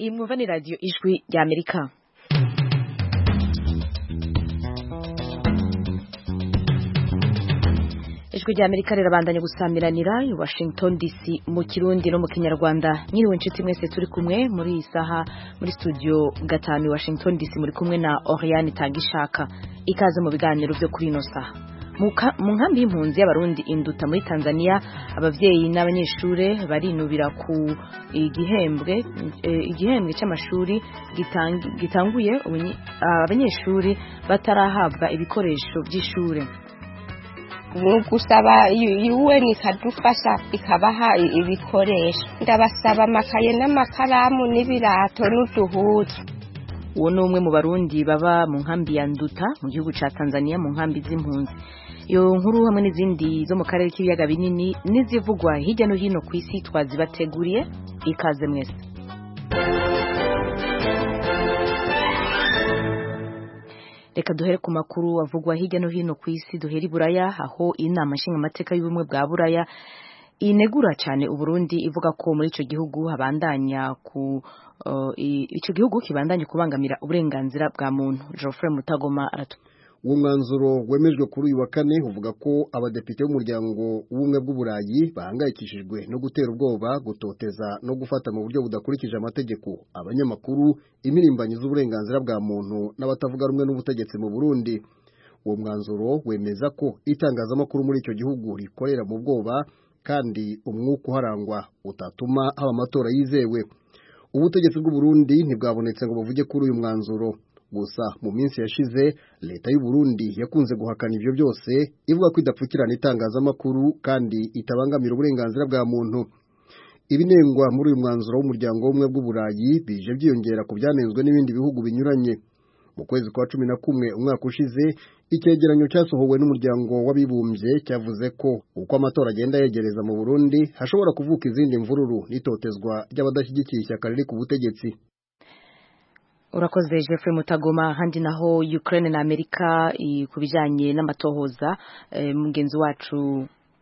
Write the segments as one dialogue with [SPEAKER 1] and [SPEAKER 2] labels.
[SPEAKER 1] iyi mwumva ni radiyo ijwi rya amerika ijwi rya amerika rirabandanya gusamiranira i washington dc mu kirundi no mu kinyarwanda nyiriwe inshuti mwese turi kumwe muri iyi saha muri studio gatanu i washington dc muri kumwe na oriane tangishaka ikaze mu biganiro byo kuri ino saha mu nkambi y'impunzi y'abarundi induta muri tanzania ababyeyi n'abanyeshuri barinubira ku igihembwe igihembwe cy'amashuri gitanguye abanyeshuri batarahabwa ibikoresho by'ishuri
[SPEAKER 2] ni gusaba UN ikadufasha ikabaha ibikoresho ndabasaba amakaye n'amakaramu n'ibirato n'uduhuzu
[SPEAKER 1] uwo ni umwe mu barundi baba mu nkambi ya nduta mu gihugu cya tanzania mu nkambi z'impunzi iyo nkuru hamwe n'izindi zo mu karere k'ibiyaga binini n'izivugwa hirya no hino ku isi twazibateguriye ikaze mwese reka duhere ku makuru avugwa hirya no hino ku isi duhere i buraya aho inama nshingamateka y'ubumwe bwa buraya inegura cyane uburundi ivuga ko muri icyo gihugu habandanya ku icyo gihugu kibandanya kubangamira uburenganzira bwa muntu Geoffrey Mutagoma aratu
[SPEAKER 3] uwo mwanzuro wemejwe kuri uyu wa kane uvuga ko abadepite b'umuryango w'ubumwe bw'uburayi bahangayikishijwe no gutera ubwoba gutoteza no gufata mu buryo budakurikije amategeko abanyamakuru imirimbanyi z'uburenganzira bwa muntu n'abatavuga rumwe n'ubutegetsi mu burundi uwo mwanzuro wemeza ko itangazamakuru muri icyo gihugu rikorera mu bwoba kandi umwuka uharangwa utatuma haba amatora yizewe ubutegetsi bw'uburundi ntibwabonetse ngo buvuge kuri uyu mwanzuro gusa mu minsi yashize leta y'u Burundi yakunze guhakana ibyo byose ivuga ko idapfukirana itangazamakuru kandi itabangamira uburenganzira bwa muntu ibinengwa muri uyu mwanzuro w'umuryango w'ubumwe bw'uburayi bije byiyongera ku byanenzwe n'ibindi bihugu binyuranye mu kwezi kwa cumi na kumwe umwaka ushize icyegeranyo cyasohowe n'umuryango w'abibumbye cyavuze ko uko amatora agenda yegereza mu Burundi hashobora kuvuka izindi mvururu n'itotezwa ry'abadashyigikiye ishyaka riri ku butegetsi
[SPEAKER 1] urakoze Jeffrey Mutagoma handi naho Ukraine na Amerika ku bijyanye n'amatohoza mugenzi wacu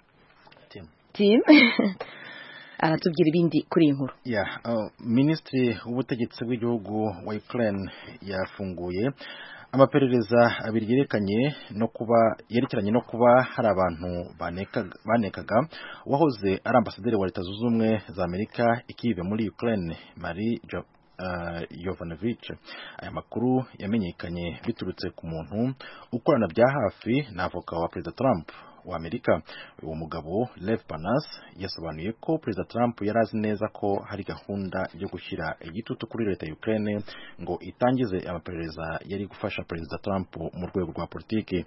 [SPEAKER 1] Tim aratubwira ibindi kuri iyi nkuru
[SPEAKER 4] minisitiri w'ubutegetsi bw'igihugu wa Ukraine yafunguye amaperereza abiri yerekanye no kuba yerekeranye no kuba hari abantu banekaga uwahoze ari ambasaderi wa leta zunze ubumwe za amerika ikibe muri Ukraine Marie Yovanovich aya makuru yamenyekanye biturutse ku muntu ukorana bya hafi na avoka wa perezida Trump wa Amerika uwo mugabo Lev Panas yasobanuye ko perezida Trump yari azi neza ko hari gahunda yo gushyira igitutu kuri leta ya Ukraine ngo itangize amaperereza yari gufasha perezida Trump mu rwego rwa politiki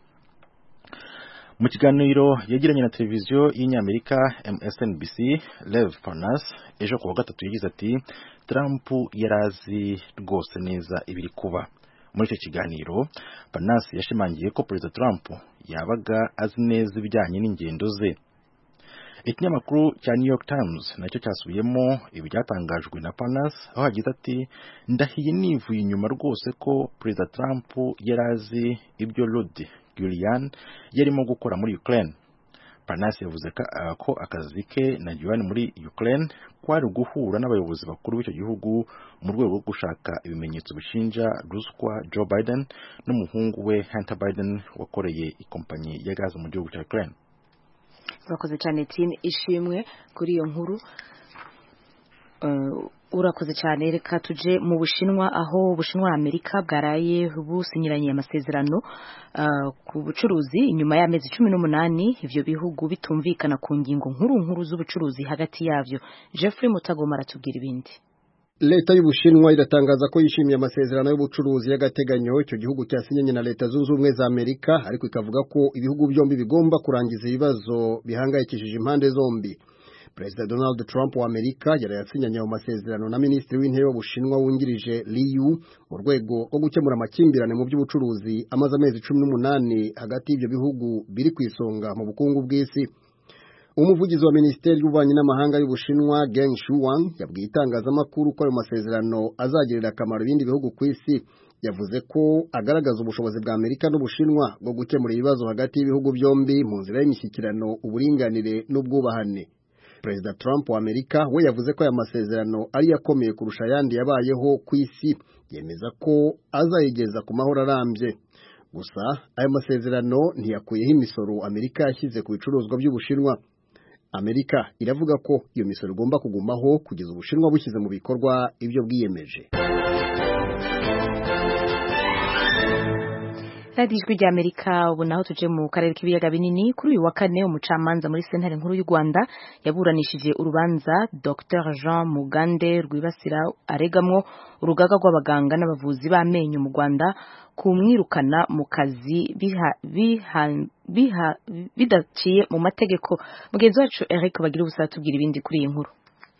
[SPEAKER 4] mu kiganiro yagiranye na televiziyo y'inyamerika MSNBC Lev Parnas ejo ku wa gatatu yagize ati Trump yari azi rwose neza ibiri kuba muri icyo kiganiro Parnas yashimangiye ko perezida Trump yabaga azi neza ibijyanye n'ingendo ze ikinyamakuru cya New York Times nacyo cyasubiyemo ibi byatangajwe na Parnas aho hagize ati ndahiye nivuye inyuma rwose ko perezida Trump yari azi ibyo Rudy Giuliani yarimo gukora muri Ukraine Parnas yavuze ko akazi ke na Giuliani muri Ukraine kwari guhura n'abayobozi bakuru b'icyo gihugu mu rwego rwo gushaka ibimenyetso bishinja ruswa Joe Biden n'umuhungu we Hunter Biden wakoreye ikompanyi ya gaze mu gihugu cya Ukraine
[SPEAKER 1] urakoze cyane Tim ishimwe kuri iyo nkuru urakoze cyane reka tuje mu bushinwa aho ubushinwa amerika bwaraye businyiranye amasezerano ku bucuruzi inyuma y'amezi cumi n'umunani ibyo bihugu bitumvikana ku ngingo nkuru nkuru z'ubucuruzi hagati yabyo Jeffrey Mutagoma aratubwira ibindi
[SPEAKER 3] leta y'ubushinwa iratangaza ko yishimiye amasezerano y'ubucuruzi y'agateganyo icyo gihugu cyasinyanye na leta zunze ubumwe za amerika ariko ikavuga ko ibihugu byombi bigomba kurangiza ibibazo bihangayikishije impande zombi perezida donald trump wa amerika yarayasinyanye ayo masezerano na minisitiri w'intebe w'ubushinwa wungirije liyu mu rwego rwo gukemura amakimbirane mu by'ubucuruzi amaze amezi cumi n'umunani hagati y'ibyo bihugu biri ku isonga mu bukungu bw'isi umuvugizi wa minisiteri y'ububanyi n'amahanga y'ubushinwa geng shuang yabwiye itangazamakuru ko ayo masezerano azagirira akamaro ibindi bihugu ku isi yavuze ko agaragaza ubushobozi bwa amerika n'ubushinwa bwo gukemura ibibazo hagati y'ibihugu byombi mu nzira y'imishyikirano uburinganire n'ubwubahane perezida Trump wa Amerika we yavuze ko aya masezerano ari yakomeye kurusha ayandi yabayeho ku isi yemeza ko azayigeza ku mahoro arambye gusa aya masezerano ntiyakuyeho imisoro Amerika yashyize ku bicuruzwa by'Ubushinwa Amerika iravuga ko iyo misoro igomba kugumaho kugeza Ubushinwa bushyize mu bikorwa ibyo bwiyemeje
[SPEAKER 1] radiyo ijwi rya amerika ubu naho tuje mu karere k'ibiyaga binini kuri uyu wa kane umucamanza muri sentare nkuru y'u rwanda yaburanishije urubanza dr jean mugande rwibasira aregamwo urugaga rw'abaganga n'abavuzi b'amenyo mu rwanda kumwirukana mu kazi bidaciye mu mategeko mugenzi wacu eric bagira ubusa tubwira ibindi kuri iyi nkuru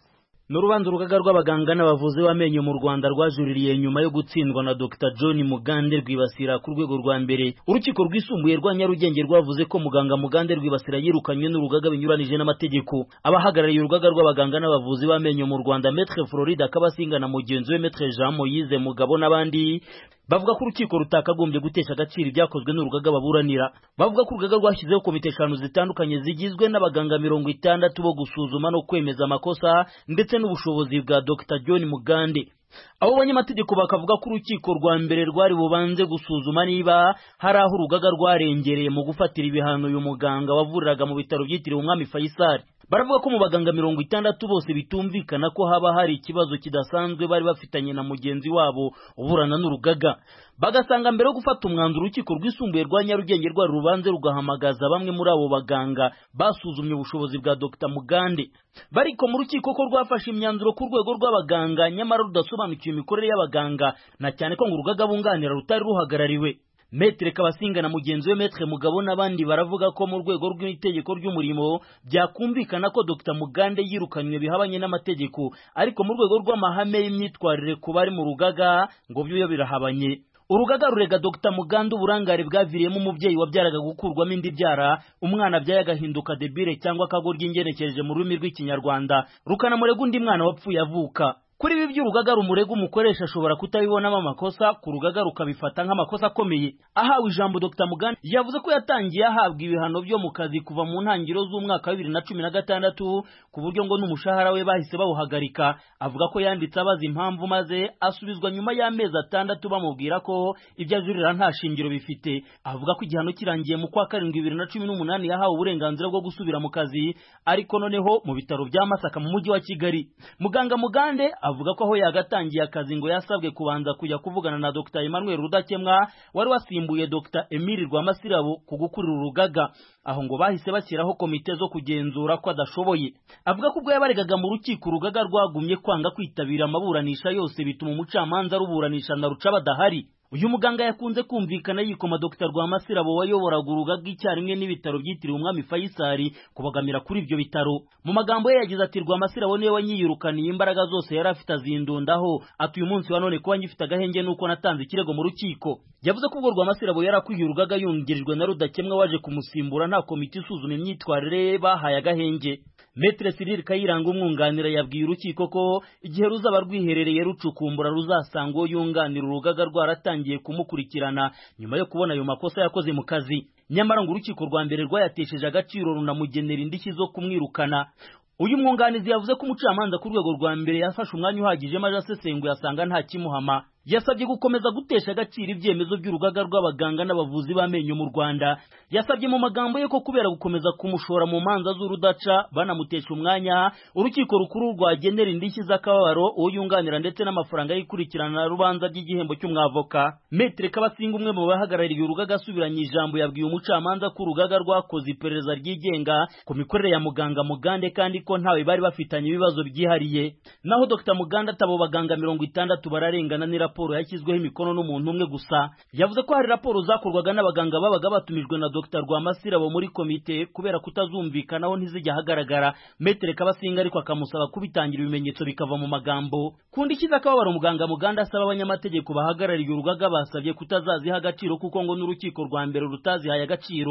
[SPEAKER 5] ni urubanza urugaga rw'abaganga n'abavuzi b'amenyo mu rwanda rwajuririye nyuma yo gutsindwa na dr john mugande rwibasira ku rwego rwa mbere urukiko rwisumbuye rwa nyarugenge rwavuze ko muganga mugande rwibasira yirukanywe n'urugaga binyuranije n'amategeko abahagarariye urugaga rw'abaganga n'abavuzi b'amenyo mu rwanda metre floride akabasinga na mugenzi we metre jean moyize mugabo n'abandi bavuga ko urukiko rutakagombye gutesha agaciro ibyakozwe n'urugaga baburanira bavuga ko urugaga rwashyizeho komite eshanu zitandukanye zigizwe n'abaganga mirongo itandatu bo gusuzuma no kwemeza amakosa ndetse n'ubushobozi bwa dr john mugande abo banyamategeko bakavuga ko urukiko rwa mbere rwari bubanze gusuzuma niba hari aho urugaga rwarengereye mu gufatira ibihano uyu muganga wavuriraga mu bitaro byitiriwe umwami faisal baravuga ko mu baganga mirongo itandatu bose bitumvikana ko haba hari ikibazo kidasanzwe bari bafitanye na mugenzi wabo uburana n'urugaga bagasanga mbere yo gufata umwanzuro urukiko rwisumbuye rwa nyarugenge rwari rubanze rugahamagaza bamwe muri abo baganga basuzumye ubushobozi bwa dr mugande bariko mu rukiko ko rwafashe imyanzuro ku rwego rw'abaganga nyamara rudasobanukiwe imikorere y'abaganga na cyane ko ngo urugaga bunganira rutari ruhagarariwe metere kabasinga na mugenzi we metere mugabo n'abandi baravuga ko mu rwego rw'itegeko ry'umurimo byakumvikana ko dr mugande yirukanywe bihabanye n'amategeko ariko mu rwego rw'amahame y'imyitwarire ku bari mu rugaga ngo byo birahabanye urugaga rurega dr muganda uburangare bwaviriyemo umubyeyi wabyaraga gukurwamo indi byara umwana abyaye agahinduka debire cyangwa akagoryi ingenekereje mu rurimi rw'ikinyarwanda rukanamurega undi mwana wapfuye avuka kuri ibi by'urugaga rumurega umukoresha ashobora kutabibonamo amakosa ku rugaga rukabifata nk'amakosa akomeye ahawe ijambo dr muganda yavuze ko yatangiye ahabwa ibihano byo mu kazi kuva mu ntangiriro z'umwaka wa bibiri na cumi na gatandatu ku buryo ngo n'umushahara we bahise bawuhagarika avuga ko yanditse abaza impamvu maze asubizwa nyuma y'amezi atandatu bamubwira ko ibyo ajurira nta shingiro bifite avuga ko igihano kirangiye mu kwa karindwi bibiri na cumi n'umunani yahawe uburenganzira bwo gusubira mu kazi ariko noneho mu bitaro bya masaka mu mujyi wa kigali muganga mugande avuga ko aho yagatangiye akazi ngo yasabwe kubanza kujya kuvugana na Dr Emmanuel Rudakemwa wari wasimbuye Dr Emile Rwamasirabo ku gukurira urugaga aho ngo bahise bashyiraho komite zo kugenzura ko adashoboye avuga ko ubwo yabaregaga mu rukiko urugaga rwagumye kwanga kwitabira amaburanisha yose bituma umucamanza ruburanisha na ruca badahari uyu muganga yakunze kumvikana yikoma Dr Rwamasirabo wayoboraga urugaga icyarimwe n'ibitaro byitiriwe umwami Faisal kubagamira kuri ibyo bitaro mu magambo ye yagize ati Rwamasirabo niwe wanyiyirukaniye imbaraga zose yari afite azindundaho ati uyu munsi wa none kuba ngifite agahenge nuko natanze ikirego mu rukiko yavuze ko ubwo Rwamasirabo yari akwiye urugaga yungirijwe na Rudakemwa waje kumusimbura nta komite isuzuma imyitwarire ye bahaye agahenge Metre Cyril Kayiranga umwunganira yabwiye urukiko ko igihe ruzaba rwiherereye rucukumbura ruzasanga uwo yunganira urugaga rwaratangiye kumukurikirana nyuma yo kubona ayo makosa yakoze mu kazi nyamara ngo urukiko rwa mbere rwayatesheje agaciro runamugenera indishyi zo kumwirukana uyu mwunganizi yavuze ko umucamanza ku rwego rwa mbere yafashe umwanya uhagije maze asesenguye asanga nta kimuhama yasabye gukomeza gutesha agaciro ibyemezo by'urugaga rw'abaganga n'abavuzi b'amenyo mu Rwanda yasabye mu magambo ye ko kubera gukomeza kumushora mu manza z'urudaca banamutesha umwanya urukiko rukuru rwagenera indishyi z'akababaro uwo yunganira ndetse n'amafaranga y'ikurikirana rubanza ry'igihembo cy'umwavoka Metre Kabasinga umwe mu bahagarariye urugaga asubiranye ijambo yabwiye umucamanza ko urugaga rwakoze iperereza ryigenga ku mikorere ya muganga Mugande kandi ko ntawe bari bafitanye ibibazo byihariye naho Dr Muganda atabo baganga mirongo itandatu bararengana ni raporo yashyizweho imikono n'umuntu umwe gusa yavuze ko hari raporo zakorwaga n'abaganga babaga batumijwe na Dr Rwamasirabo muri komite kubera kutazumvikanaho ntizijya ahagaragara Metre Kabasinga ariko akamusaba kubitangira ibimenyetso bikava mu magambo kundi kiza akababaro muganga Muganda asaba abanyamategeko bahagarariye urugaga basabye kutazaziha agaciro kuko ngo n'urukiko rwa mbere rutazihaye agaciro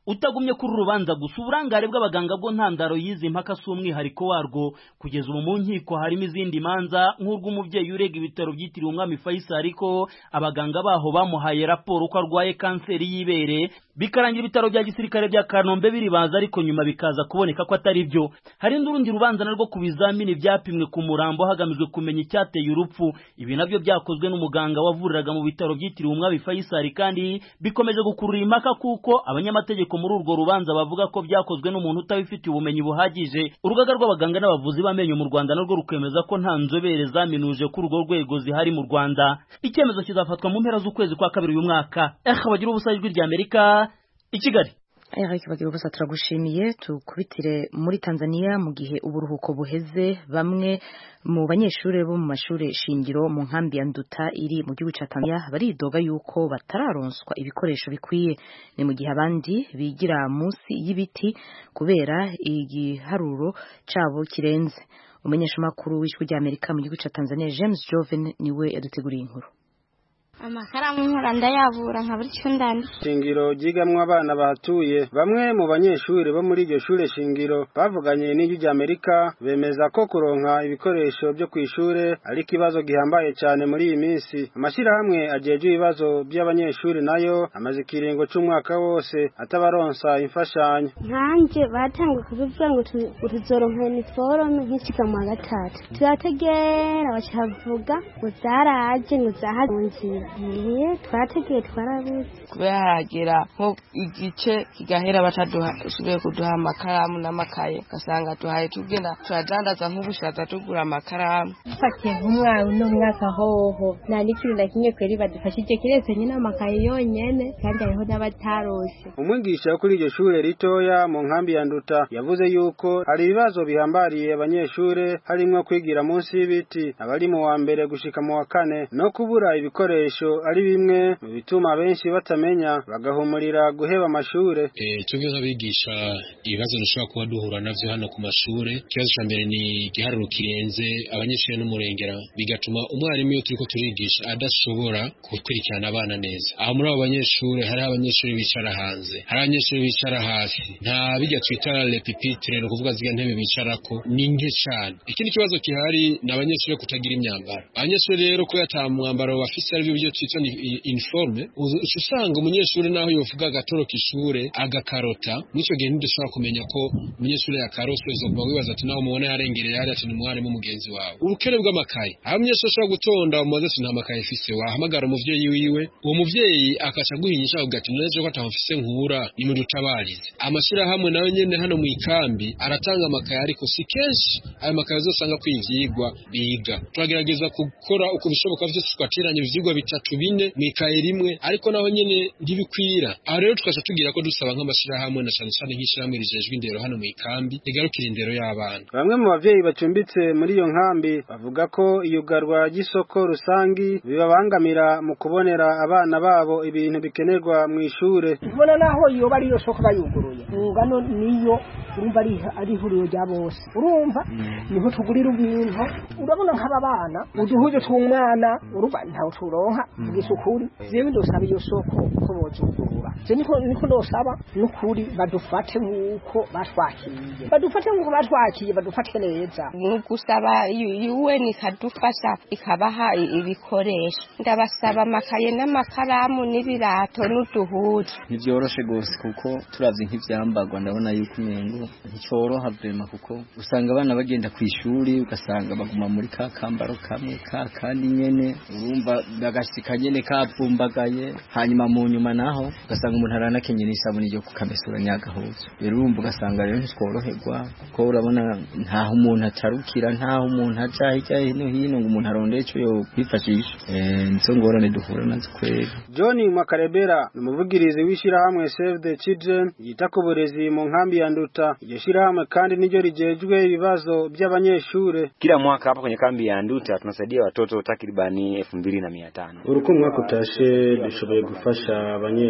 [SPEAKER 5] utagumye kuri urubanza gusa uburangare bw'abaganga bwo ntandaro y'izi mpaka si umwihariko warwo kugeza ubu mu nkiko harimo izindi manza nk'urw'umubyeyi urega ibitaro byitiriwe umwami Faisal ariko abaganga baho bamuhaye raporo ko arwaye kanseri y'ibere bikarangira ibitaro bya gisirikare bya Kanombe biribaza ariko nyuma bikaza kuboneka ko atari byo hari n'urundi rubanza narwo ku bizamini byapimwe ku murambo hagamijwe kumenya icyateye urupfu ibi nabyo byakozwe n'umuganga wavuriraga mu bitaro byitiriwe umwami Faisal kandi bikomeje gukurura impaka kuko abanyamategeko muri urwo rubanza bavuga ko byakozwe n'umuntu utabifitiye ubumenyi buhagije urugaga rw'abaganga n'abavuzi b'amenyo mu Rwanda narwo rukemeza ko nta nzobere zaminuje kuri urwo rwego zihari mu Rwanda icyemezo kizafatwa mu mpera z'ukwezi kwa kabiri uyu mwaka eh bagira ubusa ijwi rya Amerika i Kigali
[SPEAKER 1] Eric bagira ubusa turagushimiye tukubitire muri Tanzania mu gihe uburuhuko buheze bamwe mu banyeshuri bo mu mashuri shingiro mu nkambi ya Nduta iri mu gihugu cya Tanzania baridoga yuko batararonswa ibikoresho bikwiye ni mu gihe abandi bigira munsi y'ibiti kubera igiharuro cabo kirenze umumenyeshamakuru w'ijwi rya Amerika mu gihugu cya Tanzania James Joven niwe yaduteguriye inkuru
[SPEAKER 6] amakaramu nkora ndayavura nka buri cyo ndandika
[SPEAKER 7] shingiro ryigamwo abana bahatuye bamwe mu banyeshuri bo muri iryo shure shingiro bavuganye n'ijwi rya Amerika bemeza ko kuronka ibikoresho byo ku ishure ari ikibazo gihambaye cyane muri iyi minsi amashyirahamwe ajejwe ibibazo by'abanyeshuri nayo amaze ikiringo c'umwaka wose atabaronsa imfashanyo
[SPEAKER 6] nkanjye batanguye kubivuga ngo tu- ngo tuzoronka iniforume nk'ikiga mu wa gatatu turategera bacavuga ngo zaraje ngo zahaze mu nzira iye twarategeye twarabuze
[SPEAKER 2] kubera haragera nko igice kigahera batadusubiye kuduha amakaramu n'amakaye ugasanga tuhaye tugenda turadandaza nk'ubushaza tugura amakaramu
[SPEAKER 6] dufatiye nk'umwana uno mwaka hoho nta n'ikintu na kimwe kweri badufashije kiretse nyine amakaye yonyene kandi hariho n'abatarose
[SPEAKER 7] umwigisha wo kuri iryo shure ritoya mu nkambi ya Nduta yavuze yuko hari ibibazo bihambariye abanyeshure harimwo kwigira munsi y'ibiti abari mu wa mbere gushika mu wa kane no kubura ibikoresho ari bimwe mu bituma benshi batamenya bagahumurira guheba amashure
[SPEAKER 8] Eh, twebwe nk'abigisha ibibazo dushobora kuba duhura navyo hano ku mashure ikibazo ca mbere ni igiharuro kirenze abanyeshuri n'umurengera bigatuma umwarimu iyo turiko turigisha adashobora gukurikirana abana neza aho muri abo banyeshuri hariho abanyeshuri bicara hanze hari abanyeshuri bicara hasi nta bijya twita repipitre ni ukuvuga ziga ntebe bicarako ni nke cane ikindi kibazo gihari ni abanyeshuri kutagira imyambaro abanyeshuri rero kubera ata mwambaro bafise aribyo byo twita ni i- uniforme uza- uca usanga umunyeshuri naho yovuga agatoroka ishure agakarota mw'ico gihe ntidushobora kumenya ko umunyeshuri yakarose uzokuba wibaza ati nawe umubona yarengereye hariya ati ni umwarimu mugenzi wawe ubukene bw'amakaye aho umunyeshuri ashobora gutonda umubaze ati nta makaye mfise wahamagara umuvyeyi wiwe uwo muvyeyi akaca aguhinyisha avuga ati none ko atamufise nkura nimudutabarize amashirahamwe nayo nyene hano mu ikambi aratanga amakaye ariko si kenshi ayo makaye uzosanga ko ivyigwa biga turagerageza gukora uko bishoboka vyose twateranya ivyigwa bitatu bine mu ikaye rimwe ariko naho nyene ntibikwira aho rero tukaca tugira ko dusaba nk'amashirahamwe na cane cane nk'ishirahamwe rijejwe indero hano mu ikambi rigarukira indero y'abana
[SPEAKER 7] bamwe mu bavyeyi bacumbitse muri iyo nkambi bavuga ko iyugarwa ry'isoko rusangi bibabangamira mu kubonera abana babo ibintu bikenerwa mu ishure
[SPEAKER 9] ubona naho yoba ariyo soko bayuguruye ngano niyo urumva ari ari ihuriro rya bose urumva niho tugurira ibintu urabona nk'aba bana uduhuze tw'umwana urumva ntawe turonka vugisha ukuri jewe ndosaba iyo soko ko bozugurura je niko niko ndosaba n'ukuri badufate nk'uko batwakiye badufate nk'uko batwakiye badufate neza
[SPEAKER 2] ni ugusaba UN ikadufasha ikabaha i- ibikoresho ndabasaba amakaye n'amakaramu n'ibirato n'uduhuzu
[SPEAKER 10] ntibyoroshe rwose kuko turavye nk'ivyambarwa ndabona yuko umengo nticoroha vrema kuko usanga abana bagenda ku ishuri ugasanga baguma muri ka kambaro kamwe ka kandi nyene urumva bagashika nyene kavumbagaye hanyuma mu nyuma naho ugasanga umuntu aranakenye n'isabuni ryo kukamesura nyagahuzu rero urumva ugasanga rero ntitworoherwa kuko urabona ntaho umuntu atarukira ntaho umuntu aja hirya hino hino ngo umuntu arondeye ico yokwifashisha Eh, nizo ngorane duhura nazo kweri
[SPEAKER 7] John Makarebera ni umuvugirizi w'ishirahamwe Save the Children yita ku burezi mu nkambi ya Nduta iryo shirahamwe kandi niryo rijejwe ibibazo by'abanyeshure
[SPEAKER 11] Kila mwaka hapa kwenye kambi ya Nduta tunasaidia watoto takribani elfu mbili na mia tano.
[SPEAKER 7] uruko umwaka utashe dushoboye gufasha abanyeshure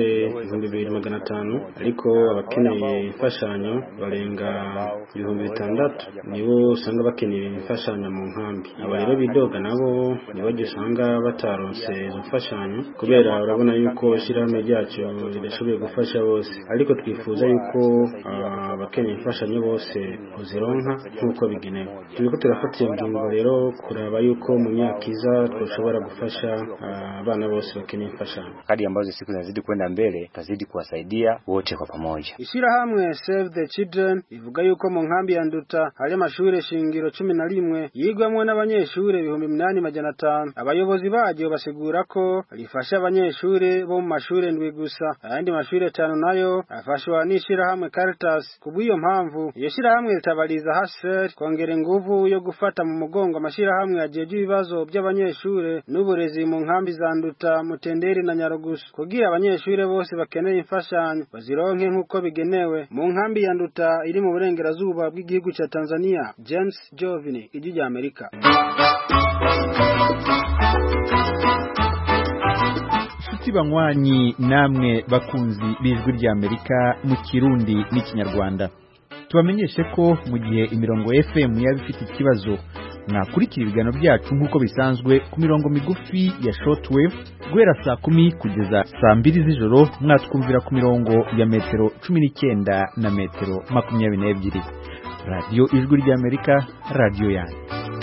[SPEAKER 7] ibihumbi bibiri magana atanu ariko abakeneye imfashanyo barenga ibihumbi bitandatu nibo usanga bakeneye imfashanyo mu nkambi aba rero bidoga nabo nibo usanga bataronse izo mfashanyo kubera urabona yuko ishyirahamwe ryacu ridashoboye gufasha bose ariko twifuza yuko abakeneye imfashanyo bose uzironka nk'uko bigenewe turiko turafata iyo ngingo rero kuraba yuko mu myaka iza twashobora gufasha abana bose bakeneye imfashanyo
[SPEAKER 11] kadi ambazo siku zinazidi kwenda mbele tutazidi kuwasaidia wote kwa pamoja
[SPEAKER 7] Ishirahamwe Save the Children ivuga yuko mu nkambi ya Nduta hari amashure shingiro cumi na rimwe yigwamwo n'abanyeshure ibihumbi minani majana atanu abayobozi baryo basigura ko rifasha abanyeshure bo mu mashure ndwi gusa ayandi mashure atanu nayo afashwa n'ishirahamwe Caritas kubw'iyo mpamvu iyo shirahamwe ritabariza HCR kongera inguvu yo gufata mu mugongo amashirahamwe ajeje ibibazo by'abanyeshure n'uburezi mu nkambi za Nduta Mutenderi na Nyarugusu kugira abanyeshure bose bakeneye imfashanyo bazironke nk'uko bigenewe mu nkambi ya Nduta iri mu burengerazuba bw'igihugu ca Tanzania James Jovini ijwi rya Amerika
[SPEAKER 12] inshuti banywanyi namwe bakunzi b'ijwi rya Amerika mu kirundi n'ikinyarwanda tubamenyeshe ko mu gihe imirongo FM yaba ifite ikibazo mwakurikira ibiganiro byacu nk'uko bisanzwe ku mirongo migufi ya shortwave guhera saa kumi kugeza saa mbiri z'ijoro mwatwumvira ku mirongo ya metero cumi n'icyenda na metero makumyabiri n'ebyiri radiyo ijwi ry'amerika radiyo yanyu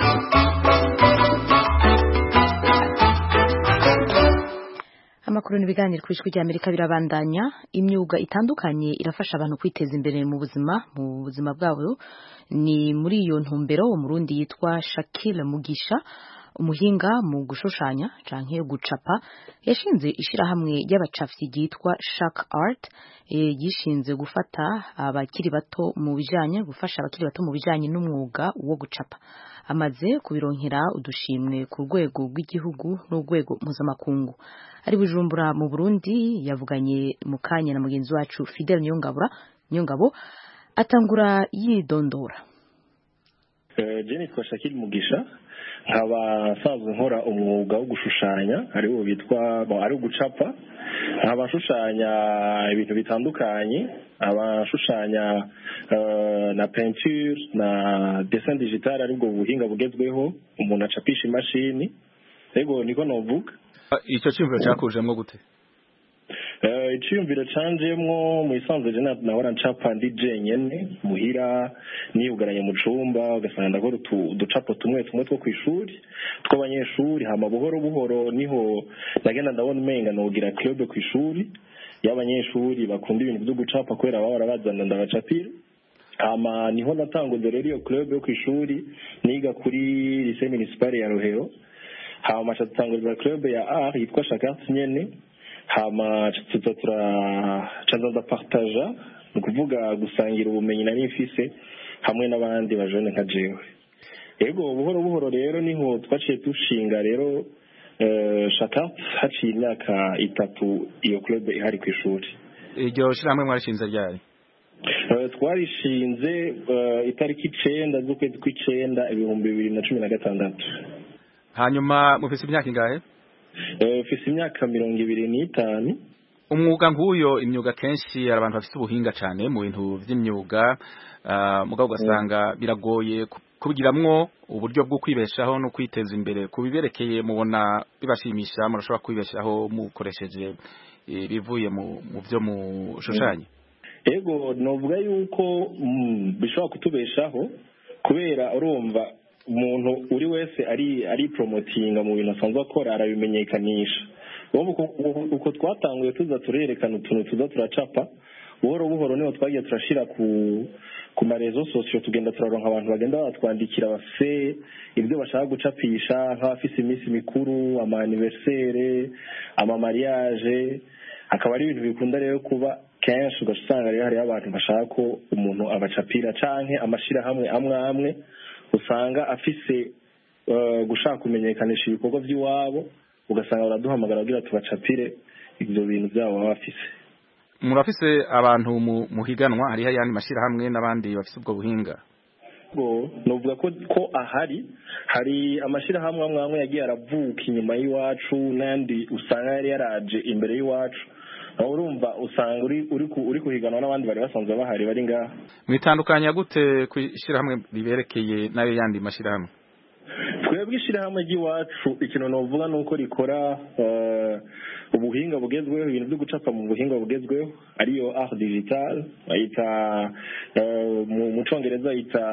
[SPEAKER 1] amakuru n'ibiganiro ku ijwi ry'amerika birabandanya imyuga itandukanye irafasha abantu kwiteza imbere mu buzima mu buzima bwabo ni muri iyo ntumbero umurundi yitwa Shakil Mugisha umuhinga mu gushushanya canke gucapa yashinze ishirahamwe ry'abacafyi ryitwa Shark Art e, yishinze gufata abakiri bato mu bijanye gufasha abakiri bato mu bijanye n'umwuga wo gucapa amaze kubironkera udushimwe ku rwego rw'igihugu n'urwego mpuzamakungu ari bujumbura mu Burundi yavuganye mu kanya na mugenzi wacu Fidel Nyongabura Nyongabo atangura yidondora
[SPEAKER 13] je nitwa Shakiri Mugisha nkaba nsanzwe nkora umwuga wo gushushanya ariwo bitwa ari ugucapa nkaba nshushanya ibintu bitandukanye abashushanya na peinture na dessin digital aribwo buhinga bugezweho umuntu acapisha imashini ego niko novuga
[SPEAKER 12] icyo cyumviro cyakujemo gute
[SPEAKER 13] icyiyumviro canjemwo mu isanzwe je nahora ncapa ndi jenyene muhira niyugaranye mu cumba ugasanga ndakora uducapo tumwe tumwe two kw'ishuri tw'abanyeshuri hama buhoro buhoro niho nagenda ndabona umenga nogira club kw'ishuri y'abanyeshuri bakunda ibintu vyo gucapa kubera bahora bazana ndabacapira hama niho natanguze rero iyo club yo kw'ishuri niga kuri lycée municipale ya Rohero hama ca dutangurira club ya art yitwa Shakart nyene hama tuza turacanza ndapartaja ni ukuvuga gusangira ubumenyi nari mfise hamwe n'abandi bajone nka jewe ego buhoro buhoro rero niho twaciye dushinga rero shaka haciye imyaka itatu iyo club ihari ku ishuri
[SPEAKER 12] iryo shirahamwe mwarishinze ryari
[SPEAKER 13] twarishinze itariki icenda z'ukwezi kw'icenda ibihumbi bibiri na cumi na gatandatu
[SPEAKER 12] hanyuma mufise imyaka ingahe
[SPEAKER 13] ufise imyaka mirongo ibiri n'itanu
[SPEAKER 12] umwuga nk'uyo imyuga kenshi hari abantu bafite ubuhinga cyane mu bintu by'imyuga mugabo ugasanga biragoye kubigiramwo uburyo bwo kwibeshaho no kwiteza imbere ku biberekeye mubona bibashimisha murashobora kwibeshaho mukoresheje ibivuye mu byo mushushanya
[SPEAKER 13] ego novuga yuko bishobora kutubeshaho kubera urumva umuntu uri wese ari ari promotinga mu bintu asanzwe akora arabimenyekanisha uko twatanguye tuza turerekana utuntu tuza turacapa buhoro buhoro niho twagiye turashira ku ku marezo sosiyo tugenda turaronka abantu bagenda batwandikira bafise ibyo bashaka gucapisha nk'abafise iminsi mikuru ama anniversaire ama mariage akaba ari ibintu bikunda rero kuba kenshi ugasanga rero hariho abantu bashaka ko umuntu abacapira canke amashirahamwe amwe amwe usanga afise gushaka kumenyekanisha ibikorwa by'iwabo ugasanga baraduhamagara kugira tubacapire ibyo bintu byabo baba bafise
[SPEAKER 12] murafise abantu muhiganwa hariho ayandi mashyirahamwe n'abandi bafise ubwo buhinga
[SPEAKER 13] novuga ko ko ahari hari amashyirahamwe amwe amwe yagiye aravuka inyuma y'iwacu n'ayandi usanga yari yaraje imbere y'iwacu aho urumva usanga uri uri ku- uri kuhiganwa n'abandi bari basanzwe bahari bari ngaha
[SPEAKER 14] mwitandukanya gute ku ishyirahamwe riberekeye n'ayo yandi mashyirahamwe
[SPEAKER 13] twebwe ishyirahamwe ry'iwacu ikintu navuga ni uko rikora eh, ubuhinga bugezweho ibintu byo gucapa mu buhinga bugezweho ariyo art digital bayita eh, mu mu cyongereza bayita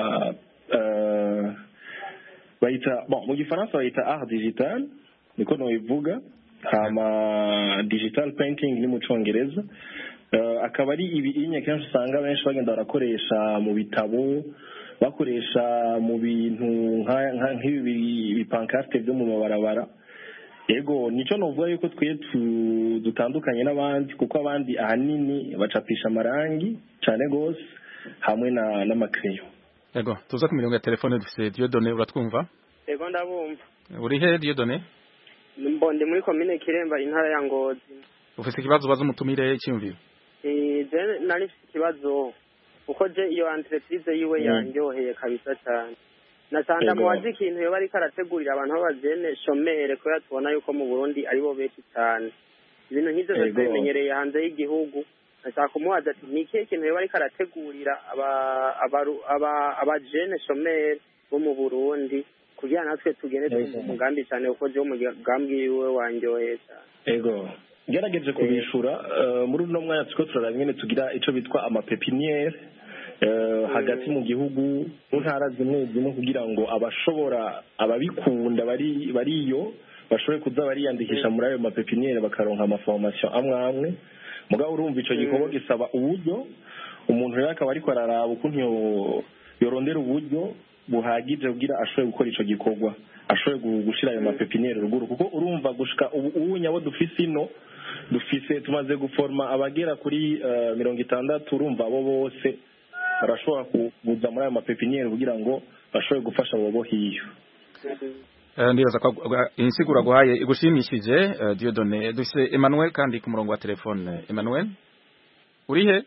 [SPEAKER 13] eh, bayita bon mu gifaransa bayita art digital niko nobivuga hama digital painting ni mu cyongereza Eh, akaba ari ibinye kenshi usanga benshi bagenda barakoresha mu bitabo bakoresha mu bintu nka- nka- nk'ibi bipankarte byo mu mabarabara yego nicyo novuga yuko twe tu- dutandukanye n'abandi kuko abandi ahanini bacapisha amarangi cyane gose hamwe na n'amakereyo
[SPEAKER 14] yego tuza ku mirongo ya telefone dufite Dieudonné uratwumva
[SPEAKER 15] Ego ndabumva.
[SPEAKER 14] uri he Dieudonné
[SPEAKER 15] Mbo ndi muri komine Kiremba intara ya Ngozi.
[SPEAKER 14] ufite ikibazo ubaza umutumire icyumviro
[SPEAKER 15] Eh je nari mfite ikibazo uko je iyo entreprise yiwe
[SPEAKER 14] Mm.
[SPEAKER 15] yanyoheye kabisa cyane. Nasanga
[SPEAKER 13] Ego.
[SPEAKER 15] muwazi ikintu yoba ariko arategurira abantu b'abajene shomere kubera tubona yuko mu Burundi aribo benshi cyane. Ibintu nk'ivyo
[SPEAKER 13] Ego.
[SPEAKER 15] byose bimenyereye hanze y'igihugu. Nashaka kumubaza ati ni ikihe kintu yoba ariko arategurira aba- abaru- aba- abajene shomere bo mu Burundi kugira natwe tugende turi mu mugambi cyane kuko je umugambi wiwe wanyoheye cyane.
[SPEAKER 13] ego ngerageje kubishura eh, muri uno mwanya turiko turaraba nyene tugira ico bitwa amapepiniere eh, hagati mu gihugu mu ntara zimwe zimwe kugira ngo abashobora ababikunda bari bariyo bashobore kuza bariyandikisha muri ayo mapepiniere bakaronka amaformation amwe amwe mugabo urumva ico gikorwa gisaba uburyo umuntu rero akaba ariko araraba ukuntu yo- yorondera uburyo buhagije kugira ashobore gukora ico gikorwa ashobore gu- gushira ayo mapepiniere ruguru kuko urumva gushika ubu ubu nyabo dufise ino dufise tumaze guforma abagera kuri eh, mirongo itandatu urumva abo bose barashobora kuza muri ayo mapepiniere kugira ngo bashobore gufasha abo bo hiyo
[SPEAKER 14] Eh, ndibaza ko agwa- insiguro aguhaye igushimishije eh, Dieudonné dufite Emmanuel kandi ku murongo wa telefone Emmanuel uri he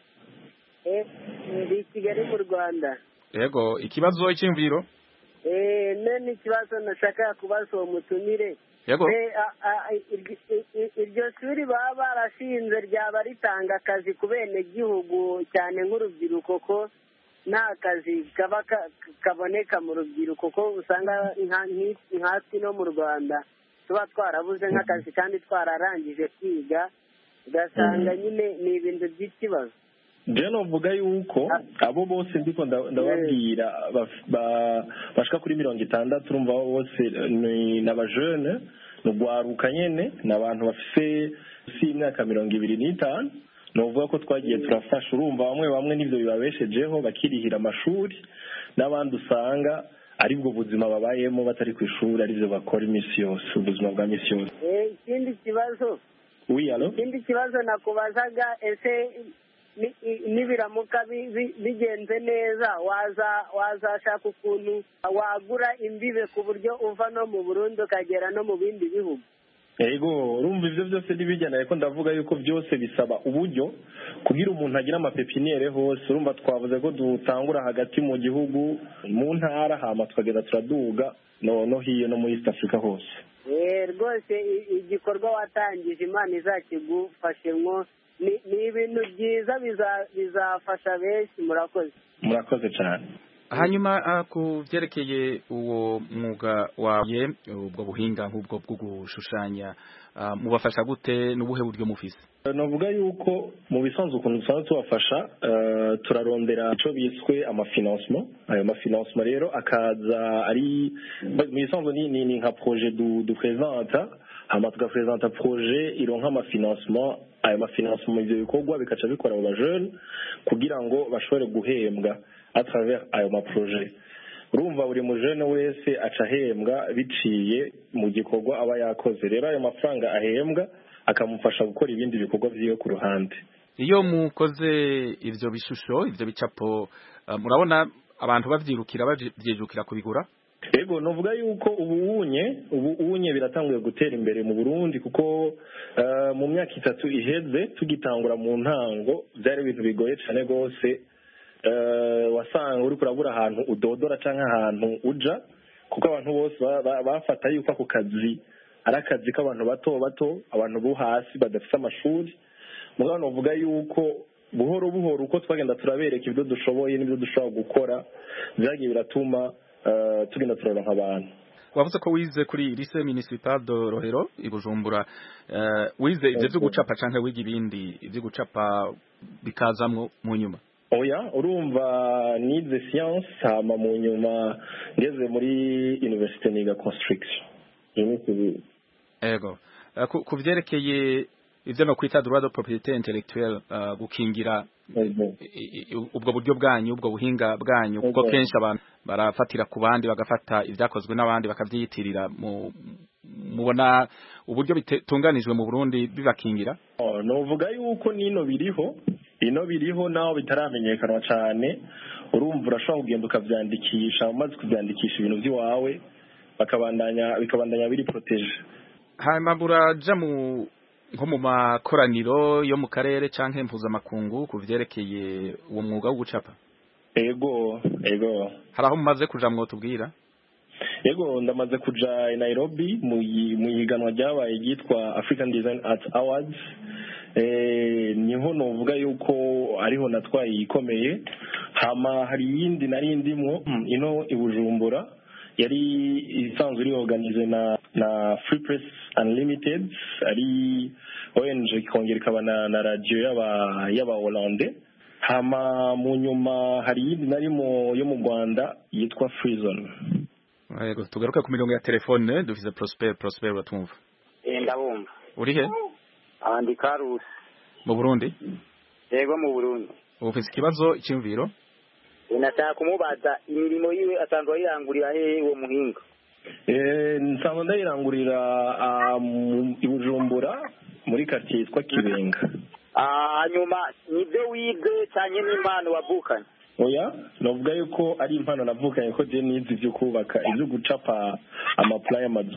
[SPEAKER 16] ndi i kigali mu rwanda
[SPEAKER 14] yego ikibazo icyumviro
[SPEAKER 16] Eh, none ikibazo nashaka kubaza uwo mutumire
[SPEAKER 14] Yego.
[SPEAKER 16] Eh, a- a- iryo- i- iryo shuri baba barashinze ryaba ritanga akazi ku benegihugu cyane nk'urubyiruko ko nta kazi kaba ka- kaboneka mu rubyiruko ko usanga nka- nki- nkatwe no mu rwanda tuba twarabuze nk'akazi kandi twararangije kwiga ugasanga nyine ni ibintu by'ikibazo
[SPEAKER 13] je novuga yuko abo bose ndiko nda- ndababwira baf- ba- bashika kuri mirongo itandatu urumva abo bose eh, ni n'abajene ni ugwaruka nyene ni abantu bafise si imyaka mirongo ibiri n'itanu novuga ko twagiye turafasha urumva bamwe bamwe n'ivyo bibabeshejeho bakirihira amashuri n'abandi usanga aribwo buzima babayemo batari ku ishuri arivyo bakora imisi yose ubuzima bwa misi yose
[SPEAKER 16] Eh, ikindi kibazo
[SPEAKER 13] oui alo
[SPEAKER 16] ikindi kibazo nakubazaga ese ni- i- nibiramuka bi- bi- bigenze neza waza wazashaka ukuntu wagura imbibe ku buryo uva no mu burundi ukagera no mu bindi bihugu
[SPEAKER 13] Ego urumva ivyo byose ntibijyana ariko ndavuga yuko byose bisaba uburyo kugira umuntu agire amapepiniere hose urumva twavuze ko dutangura hagati mu gihugu mu ntara hama tukagenda turaduga no no hiyo no muri East Africa hose
[SPEAKER 16] Eh, rwose i- igikorwa watangije imana izakigufashemwo ni ni ibintu byiza biza- bizafasha benshi murakoze
[SPEAKER 13] murakoze cyane
[SPEAKER 14] hanyuma ah, ku byerekeye uwo mwuga wawe ubwo buhinga nk'ubwo bwo gushushanya ah, mubafasha gute n'ubuhe buryo mufise
[SPEAKER 13] navuga yuko mu bisanzwe ukuntu dusanzwe tubafasha eh, turarondera icyo biswe amafinansement ayo mafinansement rero akaza ari mu bisanzwe ni, ni, ni nka projet du, du présenta hama tugapresenta projet ironka amafinansement ayo mafinansement ivyo bikorwa bikaca bikora abo bajene kugira ngo bashobore guhembwa à travers ayo maprojet urumva buri mujene wese aca ahembwa biciye mu gikorwa aba yakoze rero ayo mafaranga ahembwa akamufasha gukora ibindi bikorwa vyiwe ku ruhande
[SPEAKER 14] iyo mukoze ivyo bishusho ivyo bicapo ah, murabona abantu bavyirukira bavyijukira kubigura
[SPEAKER 13] ego novuga yuko ubu unye ubu unye biratanguye gutera imbere mu Burundi kuko eh, mu myaka itatu iheze tugitangura mu ntango byari ibintu bigoye cyane rwose eh, wasanga uri kurabura ahantu udodora canke ahantu uja kuko abantu bose ba- ba- bafata yuko ako kazi ari akazi k'abantu bato bato abantu bo hasi badafite amashuri mugabo novuga yuko buhoro buhoro uko twagenda turabereka ibyo dushoboye n'ibyo dushobora gukora byagiye biratuma eh, tugenda turaronka abantu
[SPEAKER 14] wavuze ko wize kuri lycée municipal de Rohero i Bujumbura eh, wize ivyo vyo gucapa canke wiga ibindi ivyo gucapa bikazamwo mu nyuma
[SPEAKER 13] oya urumva nize science hama mu nyuma ngeze muri university niga construction Ivyo civil.
[SPEAKER 14] ego Eh, ku ku vyerekeye ivyo no kwita droit de propriété intellectuelle eh, gukingira i- i- ubwo buryo bwanyu ubwo buhinga bwanyu kuko
[SPEAKER 13] Ego.
[SPEAKER 14] kenshi abantu barafatira ku bandi bagafata ivyakozwe n'abandi bakavyiyitirira mu mubona uburyo bitunganijwe mu Burundi bibakingira
[SPEAKER 13] Oh, novuga yuko nino biriho ino biriho naho bitaramenyekanwa cyane urumva urashobora kugenda ukavyandikisha umaze kuvyandikisha ibintu vy'iwawe bakabandanya bikabandanya biri protege
[SPEAKER 14] hanyuma buraja mu nko mu makoraniro yo mu karere canke mpuzamakungu ku vyerekeye uwo mwuga wo gucapa
[SPEAKER 13] ego ego
[SPEAKER 14] hari aho mumaze kuja mwotubwira
[SPEAKER 13] yego ndamaze kuja i nairobi mu yi- mu ihiganwa ryabaye ryitwa african design arts awards eh, niho novuga yuko ariho natwaye iyikomeye hama hari iyindi nari ndimwo mm, ino i bujumbura yari isanzwe iri organize na na free press unlimited ari ong ikongera ikaba na, na radio y'aba y'aba hollande hama mu nyuma hari iyindi narimo yo mu rwanda yitwa free zone
[SPEAKER 14] yego tugaruke ku mirongo ya telefone dufise Prosper Prosper uratumva
[SPEAKER 17] Eh, ndabumva
[SPEAKER 14] uri he
[SPEAKER 17] abandi karusi
[SPEAKER 14] mu Burundi
[SPEAKER 17] yego mu burundi
[SPEAKER 14] ufise ikibazo icyumviro
[SPEAKER 17] Eh, nashaka kumubaza imirimo yiwe asanzwe ayirangurira hehe uwo muhinga
[SPEAKER 13] Eh, nsanzwe ndayirangurira ah, mu- i bujumbura muri quartier yitwa kibenga
[SPEAKER 17] Ah, hanyuma nibyo wize cyane n'impano wavukanye
[SPEAKER 13] oya novuga yuko ari impano navukanye ko je nize ivyo kubaka ivyo gucapa amapula y'amazu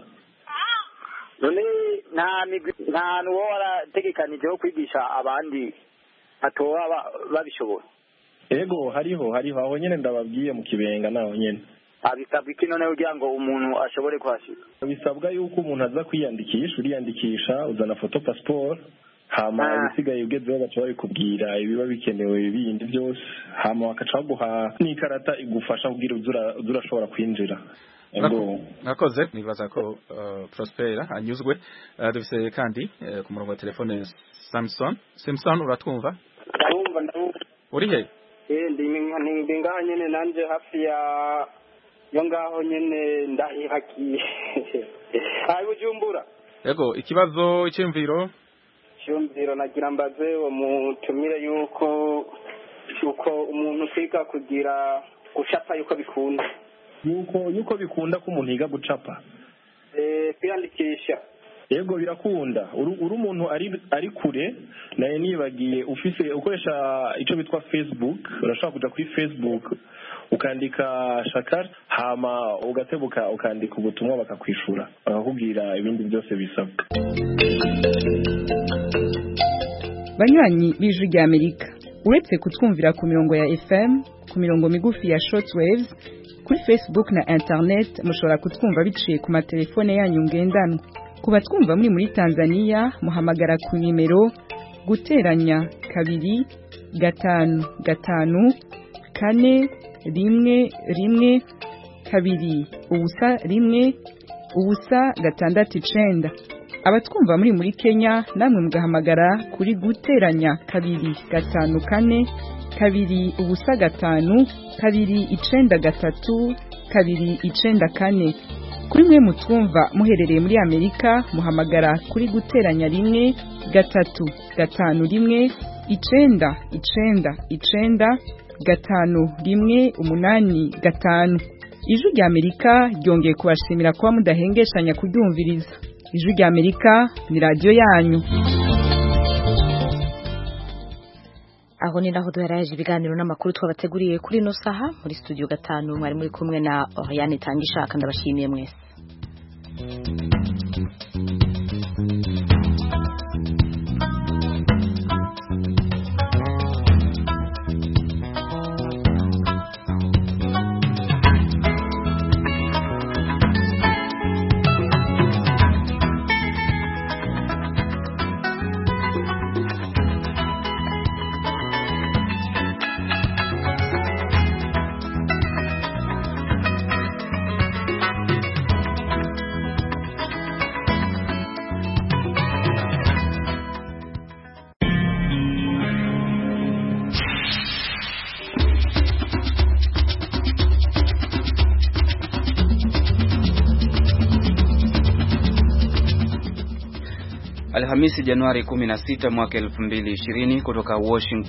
[SPEAKER 17] none nta migwi nta hantu wowe warategekanije ho kwigisha abandi batoba ba- babishoboye
[SPEAKER 13] ego hariho hariho aho nyene ndababwiye mu kibenga naho nyene
[SPEAKER 17] abisabwa iki none kugira ngo umuntu ashobore kuhashika
[SPEAKER 13] bisabwa yuko umuntu aza kwiyandikisha uriyandikisha uzana foto passport hama
[SPEAKER 17] Ah.
[SPEAKER 13] ibisigaye ugezeho baca babikubwira ibiba bikenewe bindi byose hama bakaca baguha n'ikarata igufasha kugira uze ura- uze urashobora kwinjira ego
[SPEAKER 14] mwakoze nibaza ko uh, Prosper anyuzwe uh, dufise kandi uh, ku murongo wa telefone Samson Samson uratwumva
[SPEAKER 18] ndabumva ndabumva
[SPEAKER 14] uri he
[SPEAKER 18] eh ndi ndi- ndi ngaho nyene nanje hafi ya yo ngaho nyene ndahihakiye hayi bujumbura
[SPEAKER 14] yego ikibazo icyumviro
[SPEAKER 18] cyumviro nagira mbaze uwo mutumire yuko yuko umuntu kwiga kugira gucapa yuko bikunda
[SPEAKER 13] yuko yuko bikunda ko umuntu yiga gucapa
[SPEAKER 18] eh kwiyandikisha
[SPEAKER 13] yego birakunda uri uri umuntu ari ari kure naye nibagiye ufise ukoresha icyo bitwa facebook urashobora kuja kuri facebook ukandika shakar hama ugatebuka ukandika ubutumwa bakakwishura bakakubwira ibindi byose bisabwa
[SPEAKER 19] banywanyi b'ijwi rya amerika uretse kutwumvira ku mirongo ya fm ku mirongo migufi ya shortwaves kuri facebook na internet mushobora kutwumva biciye ku matelefone yanyu ngendanwa ku batwumva muri muri tanzania muhamagara ku nimero guteranya kabiri gatanu gatanu kane rimwe rimwe kabiri ubusa rimwe ubusa gatandatu icenda abatwumva muri muri Kenya namwe mugahamagara kuri guteranya kabiri gatanu kane kabiri ubusa gatanu kabiri icenda gatatu kabiri icenda kane kuri mwe mutwumva muherereye muri Amerika muhamagara kuri guteranya rimwe gatatu gatanu rimwe icenda icenda icenda gatanu rimwe umunani gatanu ijwi rya Amerika ryongeye kubashimira kuba mudahengeshanya kuryumviriza ijwi rya Amerika ni radiyo yanyu
[SPEAKER 1] aho ni naho duheraje ibiganiro n'amakuru twabateguriye kuri ino saha muri studio gatanu mwari muri kumwe na Oriane Tangishaka ndabashimiye mwese
[SPEAKER 20] Alhamisi Januari 16 mwaka 2020 kutoka Washington